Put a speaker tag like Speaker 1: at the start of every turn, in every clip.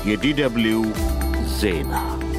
Speaker 1: የዲደብልዩ ዜና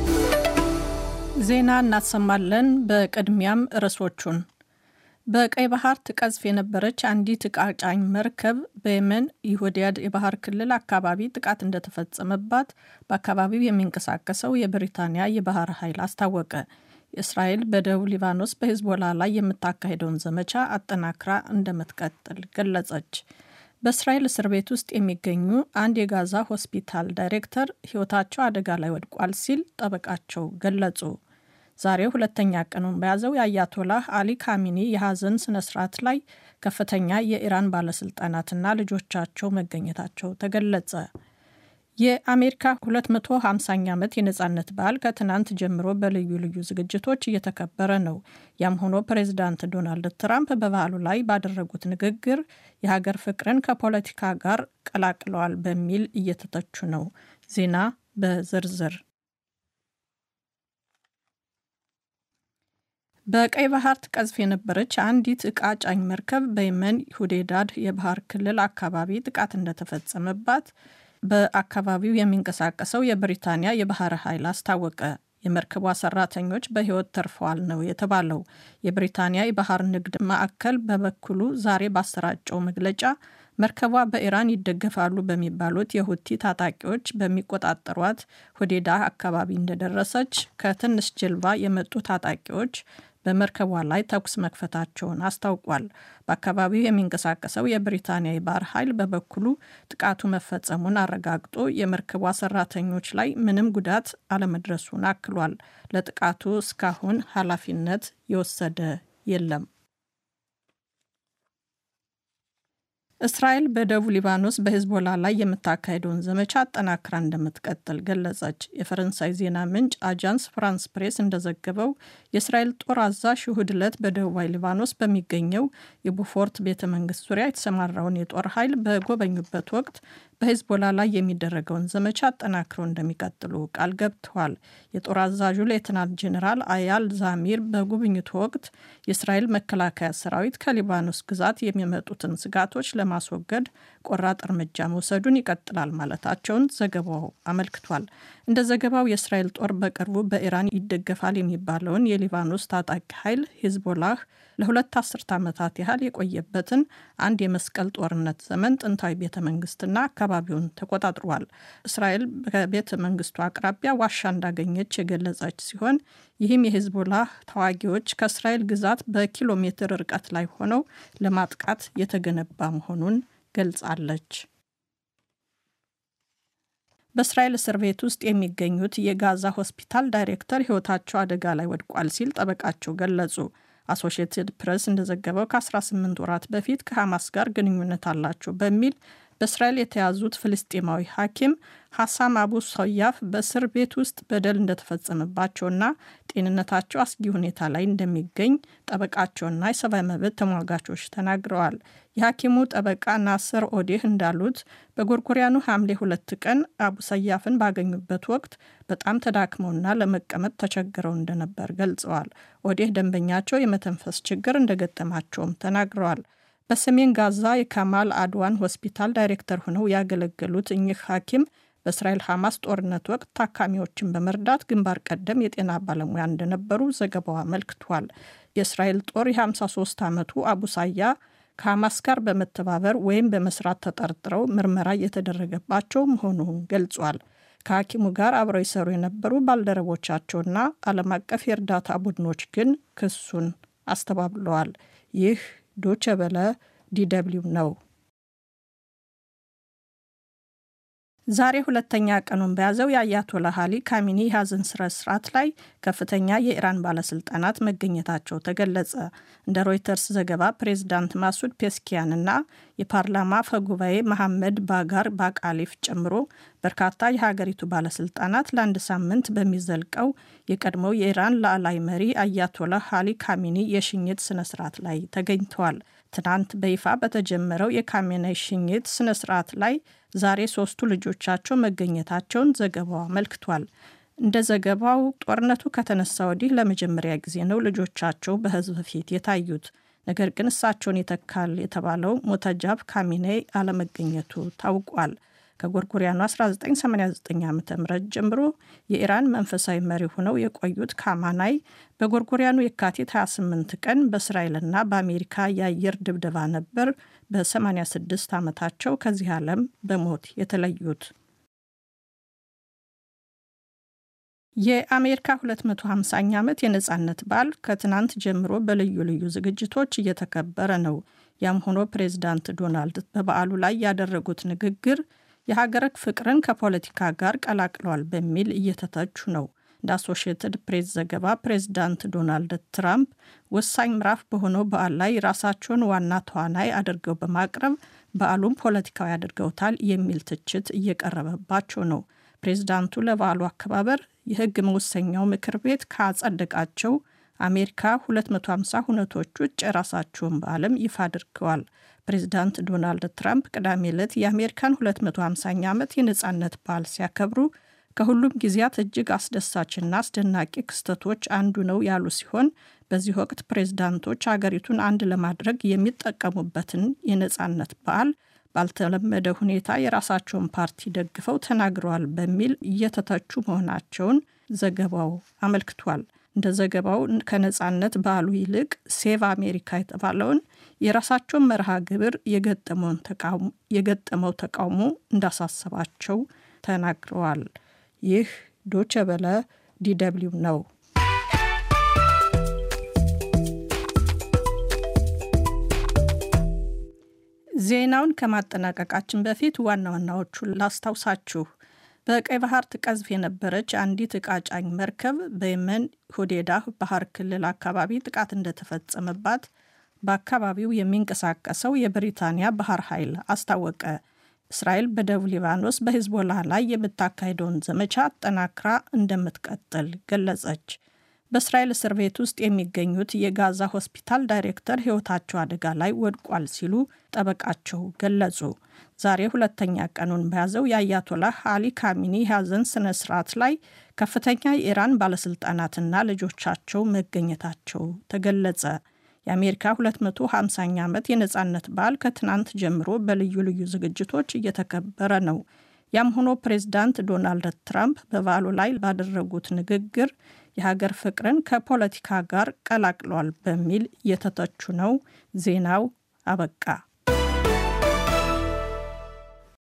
Speaker 2: ዜና እናሰማለን። በቅድሚያም ርዕሶቹን በቀይ ባህር ትቀዝፍ የነበረች አንዲት ዕቃ ጫኝ መርከብ በየመን የሆዲያድ የባህር ክልል አካባቢ ጥቃት እንደተፈጸመባት በአካባቢው የሚንቀሳቀሰው የብሪታንያ የባህር ኃይል አስታወቀ። እስራኤል በደቡብ ሊባኖስ በሂዝቦላ ላይ የምታካሄደውን ዘመቻ አጠናክራ እንደምትቀጥል ገለጸች። በእስራኤል እስር ቤት ውስጥ የሚገኙ አንድ የጋዛ ሆስፒታል ዳይሬክተር ሕይወታቸው አደጋ ላይ ወድቋል ሲል ጠበቃቸው ገለጹ። ዛሬ ሁለተኛ ቀኑን በያዘው የአያቶላህ አሊ ካሚኒ የሐዘን ስነ ስርዓት ላይ ከፍተኛ የኢራን ባለስልጣናትና ልጆቻቸው መገኘታቸው ተገለጸ። የአሜሪካ 250ኛ ዓመት የነፃነት በዓል ከትናንት ጀምሮ በልዩ ልዩ ዝግጅቶች እየተከበረ ነው። ያም ሆኖ ፕሬዚዳንት ዶናልድ ትራምፕ በበዓሉ ላይ ባደረጉት ንግግር የሀገር ፍቅርን ከፖለቲካ ጋር ቀላቅለዋል በሚል እየተተቹ ነው። ዜና በዝርዝር በቀይ ባህር ትቀዝፍ የነበረች አንዲት ዕቃ ጫኝ መርከብ በየመን ሁዴዳድ የባህር ክልል አካባቢ ጥቃት እንደተፈጸመባት በአካባቢው የሚንቀሳቀሰው የብሪታንያ የባህር ኃይል አስታወቀ። የመርከቧ ሰራተኞች በሕይወት ተርፈዋል ነው የተባለው። የብሪታንያ የባህር ንግድ ማዕከል በበኩሉ ዛሬ ባሰራጨው መግለጫ መርከቧ በኢራን ይደገፋሉ በሚባሉት የሁቲ ታጣቂዎች በሚቆጣጠሯት ሁዴዳ አካባቢ እንደደረሰች ከትንሽ ጀልባ የመጡ ታጣቂዎች በመርከቧ ላይ ተኩስ መክፈታቸውን አስታውቋል። በአካባቢው የሚንቀሳቀሰው የብሪታንያ የባህር ኃይል በበኩሉ ጥቃቱ መፈጸሙን አረጋግጦ የመርከቧ ሰራተኞች ላይ ምንም ጉዳት አለመድረሱን አክሏል። ለጥቃቱ እስካሁን ኃላፊነት የወሰደ የለም። እስራኤል በደቡብ ሊባኖስ በሂዝቦላ ላይ የምታካሄደውን ዘመቻ አጠናክራ እንደምትቀጥል ገለጸች። የፈረንሳይ ዜና ምንጭ አጃንስ ፍራንስ ፕሬስ እንደዘገበው የእስራኤል ጦር አዛዥ እሁድ ዕለት በደቡባዊ ሊባኖስ በሚገኘው የቡፎርት ቤተ መንግስት ዙሪያ የተሰማራውን የጦር ኃይል በጎበኙበት ወቅት በሂዝቦላ ላይ የሚደረገውን ዘመቻ አጠናክረው እንደሚቀጥሉ ቃል ገብተዋል። የጦር አዛዡ ሌትናንት ጄኔራል አያል ዛሚር በጉብኝቱ ወቅት የእስራኤል መከላከያ ሰራዊት ከሊባኖስ ግዛት የሚመጡትን ስጋቶች ለማስወገድ ቆራጥ እርምጃ መውሰዱን ይቀጥላል ማለታቸውን ዘገባው አመልክቷል። እንደ ዘገባው የእስራኤል ጦር በቅርቡ በኢራን ይደገፋል የሚባለውን የሊባኖስ ታጣቂ ኃይል ሂዝቦላህ ለሁለት አስርት ዓመታት ያህል የቆየበትን አንድ የመስቀል ጦርነት ዘመን ጥንታዊ ቤተ መንግስትና አካባቢውን ተቆጣጥሯል። እስራኤል በቤተ መንግስቱ አቅራቢያ ዋሻ እንዳገኘች የገለጸች ሲሆን ይህም የሂዝቦላህ ተዋጊዎች ከእስራኤል ግዛት በኪሎ ሜትር ርቀት ላይ ሆነው ለማጥቃት የተገነባ መሆኑን ገልጻለች። በእስራኤል እስር ቤት ውስጥ የሚገኙት የጋዛ ሆስፒታል ዳይሬክተር ሕይወታቸው አደጋ ላይ ወድቋል ሲል ጠበቃቸው ገለጹ። አሶሺየትድ ፕሬስ እንደዘገበው ከ18 ወራት በፊት ከሐማስ ጋር ግንኙነት አላቸው በሚል በእስራኤል የተያዙት ፍልስጤማዊ ሐኪም ሐሳም አቡ ሰያፍ በእስር ቤት ውስጥ በደል እንደተፈጸመባቸውና ጤንነታቸው አስጊ ሁኔታ ላይ እንደሚገኝ ጠበቃቸውና የሰብአዊ መብት ተሟጋቾች ተናግረዋል። የሐኪሙ ጠበቃ ናስር ኦዴህ እንዳሉት በጎርጎሪያኑ ሐምሌ ሁለት ቀን አቡ ሰያፍን ባገኙበት ወቅት በጣም ተዳክመውና ለመቀመጥ ተቸግረው እንደነበር ገልጸዋል። ኦዴህ ደንበኛቸው የመተንፈስ ችግር እንደገጠማቸውም ተናግረዋል። በሰሜን ጋዛ የካማል አድዋን ሆስፒታል ዳይሬክተር ሆነው ያገለገሉት እኚህ ሐኪም በእስራኤል ሐማስ ጦርነት ወቅት ታካሚዎችን በመርዳት ግንባር ቀደም የጤና ባለሙያ እንደነበሩ ዘገባው አመልክቷል። የእስራኤል ጦር የ53 ዓመቱ አቡሳያ ከሐማስ ጋር በመተባበር ወይም በመስራት ተጠርጥረው ምርመራ እየተደረገባቸው መሆኑን ገልጿል። ከሐኪሙ ጋር አብረው ይሰሩ የነበሩ ባልደረቦቻቸውና ዓለም አቀፍ የእርዳታ ቡድኖች ግን ክሱን አስተባብለዋል። ይህ ዶቸ በለ ዲደብሊው ነው። ዛሬ ሁለተኛ ቀኑን በያዘው የአያቶላህ አሊ ካሚኒ የሐዘን ስነ ስርዓት ላይ ከፍተኛ የኢራን ባለስልጣናት መገኘታቸው ተገለጸ። እንደ ሮይተርስ ዘገባ ፕሬዚዳንት ማሱድ ፔስኪያንና የፓርላማ አፈ ጉባኤ መሐመድ ባጋር ባቃሊፍ ጨምሮ በርካታ የሀገሪቱ ባለስልጣናት ለአንድ ሳምንት በሚዘልቀው የቀድሞው የኢራን ላዕላይ መሪ አያቶላህ አሊ ካሚኒ የሽኝት ስነ ስርዓት ላይ ተገኝተዋል። ትናንት በይፋ በተጀመረው የካሜናይ ሽኝት ስነ ስርዓት ላይ ዛሬ ሶስቱ ልጆቻቸው መገኘታቸውን ዘገባው አመልክቷል። እንደ ዘገባው ጦርነቱ ከተነሳ ወዲህ ለመጀመሪያ ጊዜ ነው ልጆቻቸው በሕዝብ ፊት የታዩት። ነገር ግን እሳቸውን ይተካል የተባለው ሞተጃብ ካሚኔ አለመገኘቱ ታውቋል። ከጎርጎሪያኑ 1989 ዓ ም ጀምሮ የኢራን መንፈሳዊ መሪ ሆነው የቆዩት ካማናይ በጎርጎሪያኑ የካቲት 28 ቀን በእስራኤልና በአሜሪካ የአየር ድብደባ ነበር በ86 ዓመታቸው ከዚህ ዓለም በሞት የተለዩት። የአሜሪካ 250ኛ ዓመት የነፃነት በዓል ከትናንት ጀምሮ በልዩ ልዩ ዝግጅቶች እየተከበረ ነው። ያም ሆኖ ፕሬዚዳንት ዶናልድ በበዓሉ ላይ ያደረጉት ንግግር የሀገር ፍቅርን ከፖለቲካ ጋር ቀላቅለዋል በሚል እየተተቹ ነው። እንደ አሶሺየትድ ፕሬስ ዘገባ ፕሬዚዳንት ዶናልድ ትራምፕ ወሳኝ ምዕራፍ በሆነው በዓል ላይ ራሳቸውን ዋና ተዋናይ አድርገው በማቅረብ በዓሉን ፖለቲካዊ አድርገውታል የሚል ትችት እየቀረበባቸው ነው። ፕሬዚዳንቱ ለበዓሉ አከባበር የሕግ መወሰኛው ምክር ቤት ካጸደቃቸው አሜሪካ 250 ሁነቶች ውጭ የራሳቸውን በዓልም ይፋ አድርገዋል። ፕሬዚዳንት ዶናልድ ትራምፕ ቅዳሜ ዕለት የአሜሪካን 250ኛ ዓመት የነፃነት በዓል ሲያከብሩ ከሁሉም ጊዜያት እጅግ አስደሳችና አስደናቂ ክስተቶች አንዱ ነው ያሉ ሲሆን በዚህ ወቅት ፕሬዝዳንቶች አገሪቱን አንድ ለማድረግ የሚጠቀሙበትን የነፃነት በዓል ባልተለመደ ሁኔታ የራሳቸውን ፓርቲ ደግፈው ተናግረዋል በሚል እየተተቹ መሆናቸውን ዘገባው አመልክቷል። እንደ ዘገባው ከነፃነት በዓሉ ይልቅ ሴቭ አሜሪካ የተባለውን የራሳቸውን መርሃ ግብር የገጠመው ተቃውሞ እንዳሳሰባቸው ተናግረዋል። ይህ ዶቸ በለ ዲደብሊው ነው። ዜናውን ከማጠናቀቃችን በፊት ዋና ዋናዎቹን ላስታውሳችሁ። በቀይ ባህር ትቀዝፍ የነበረች አንዲት ዕቃ ጫኝ መርከብ በየመን ሁዴዳ ባህር ክልል አካባቢ ጥቃት እንደተፈጸመባት በአካባቢው የሚንቀሳቀሰው የብሪታንያ ባህር ኃይል አስታወቀ። እስራኤል በደቡብ ሊባኖስ በሂዝቦላ ላይ የምታካሄደውን ዘመቻ አጠናክራ እንደምትቀጥል ገለጸች። በእስራኤል እስር ቤት ውስጥ የሚገኙት የጋዛ ሆስፒታል ዳይሬክተር ሕይወታቸው አደጋ ላይ ወድቋል ሲሉ ጠበቃቸው ገለጹ። ዛሬ ሁለተኛ ቀኑን በያዘው የአያቶላህ አሊ ካሚኒ የሐዘን ስነ ስርዓት ላይ ከፍተኛ የኢራን ባለሥልጣናትና ልጆቻቸው መገኘታቸው ተገለጸ። የአሜሪካ 250ኛ ዓመት የነፃነት በዓል ከትናንት ጀምሮ በልዩ ልዩ ዝግጅቶች እየተከበረ ነው። ያም ሆኖ ፕሬዚዳንት ዶናልድ ትራምፕ በበዓሉ ላይ ባደረጉት ንግግር የሀገር ፍቅርን ከፖለቲካ ጋር ቀላቅለዋል በሚል እየተተቹ ነው። ዜናው አበቃ።